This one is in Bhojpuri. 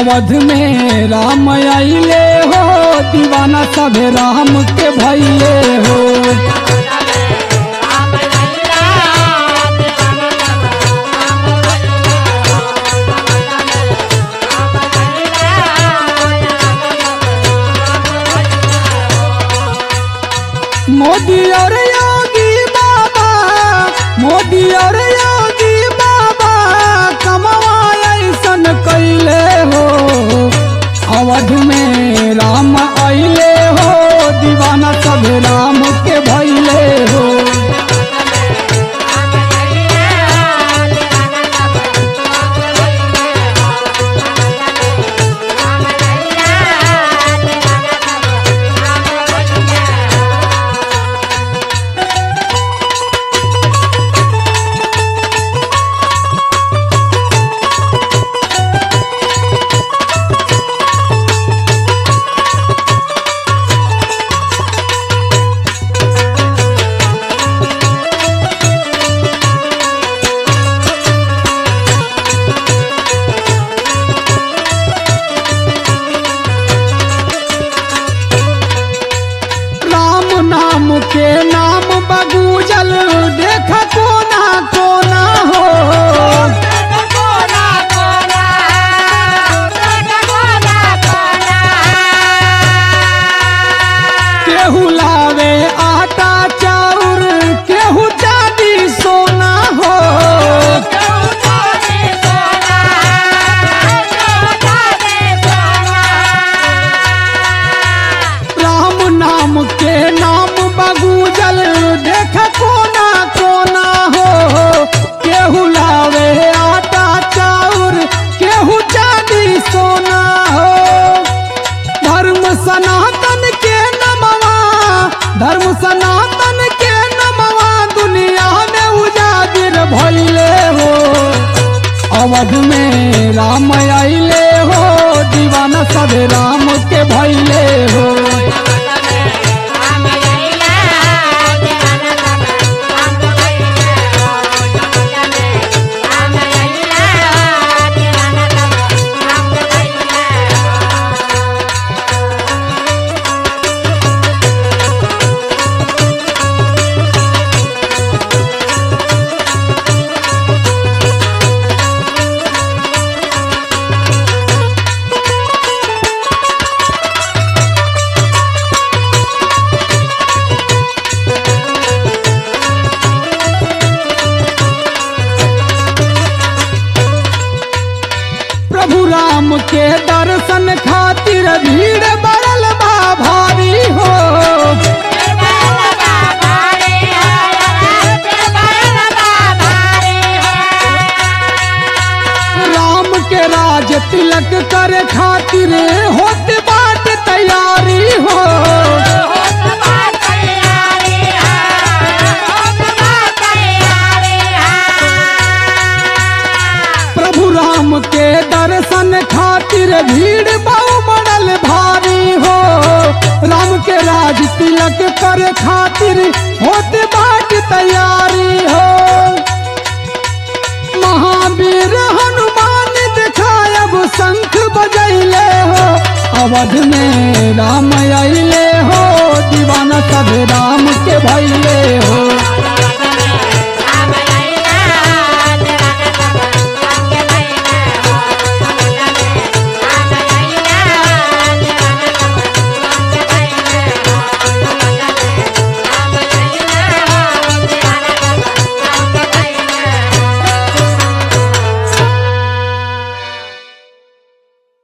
अवध में राम आइले हो दीवाना सभे राम के भैले हो मोदी और योगी बाबा मोदी और योगी बाबा कमवा ऐसन कैले हो अवध में राम आइले हो दीवाना सब राम के भैले हो राम नाम के नाम बगूजल देख कोना कोना हो केहू लावे आटा चाउर केहू चांदी सोना हो राम नाम के नाम बगूजल देख कोना कोना हो केहू लावे आटा चाउर केहू चांदी सोना हो धर्म सनातन के नमवा धर्म सनातन के नमवा दुनिया में उजागिर भइले हो अवध में राम आइले हो दीवाना सब राम के भइले हो प्रभु राम के दर्शन खातिर भीड़ बढ़ल बा भारी हो राम के राज तिलक करे खातिर होत बाट तैयारी हो प्रभु राम के दर्शन खातिर भीड़ बहु बढ़ल भारी हो राम के राज तिलक करे खातिर होत बाट तैयारी हो महावीर हनुमान दिखायब शंख बजैले हो अवध में राम